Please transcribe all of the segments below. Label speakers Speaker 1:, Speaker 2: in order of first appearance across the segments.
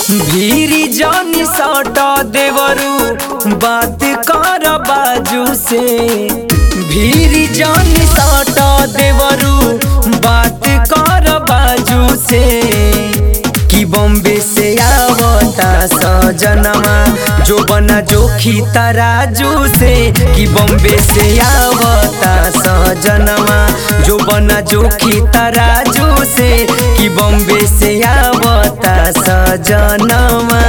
Speaker 1: भीरी जानी साटा देवरू बात कर बाजू से भीरी जानी साटा देवरू बात कर बाजू से कि बॉम्बे से आवता सजनमा जो बना जोखी तराजू से कि बॉम्बे से आवता सजनमा जो बना जोखी तराजू से कि बॉम्बे से आवता सजनमा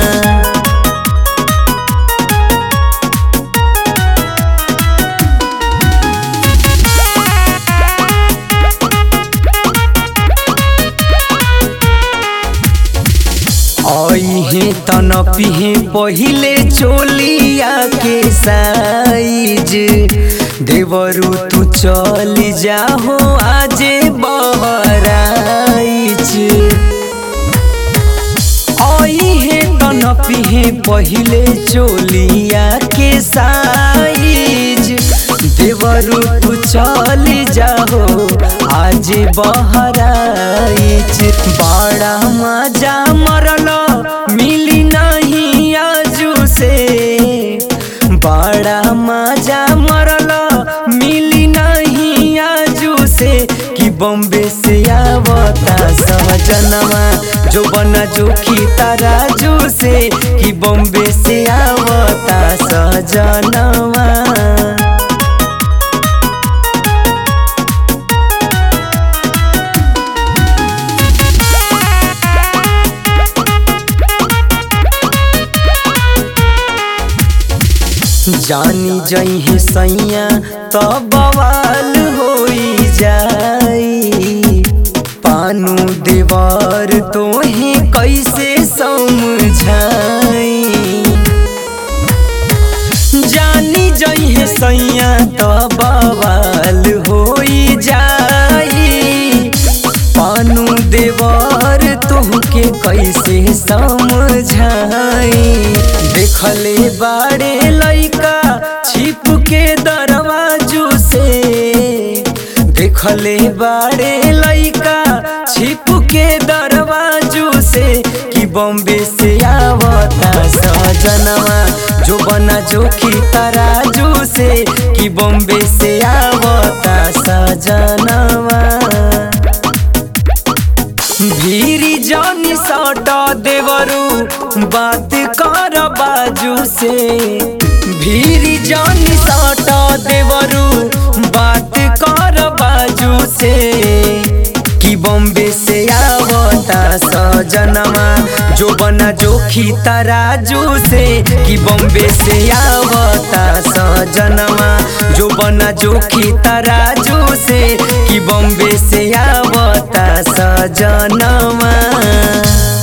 Speaker 1: अहे तन पिहे पहिले चोलिया के साइज देवरू तू चल जाहो आजे बहराइच अहे तन पिहे पहिले चोलिया के साइज देवरू तू चल जाहो आज बहराइच बड़ा मजा मरल मिली नहीं आजू से बड़ा मजा मरल मिली नहीं आजू से कि बॉम्बे से आवता सहजनमा जो बना जोखी तराजू से कि बॉम्बे से आवता सहजनमा जानी जही सैया तो बवाल होई जाई पानू देवर तोहे कैसे समझाई जानी जही सैया तो बवाल होई जाई पानू देवर तुहके कैसे समझाई देखले बाड़े लइका छिप के दरवाजू से देखले बाड़े लइका छिप के दरवाजू से कि बॉम्बे से आवता सजनवा जो बना जोखी तराजू से कि बॉम्बे से आवता सजनवा भीरी जानी साटा देवरू बात कर बाजू से भीरी जानी साटा देवरू बात कर बाजू से कि बॉम्बे से आवता सजनमा जो बना जोखी तराजू से कि बॉम्बे से आवता सजनमा जो बना जोखी तराजू से कि बॉम्बे से आवता सजनमा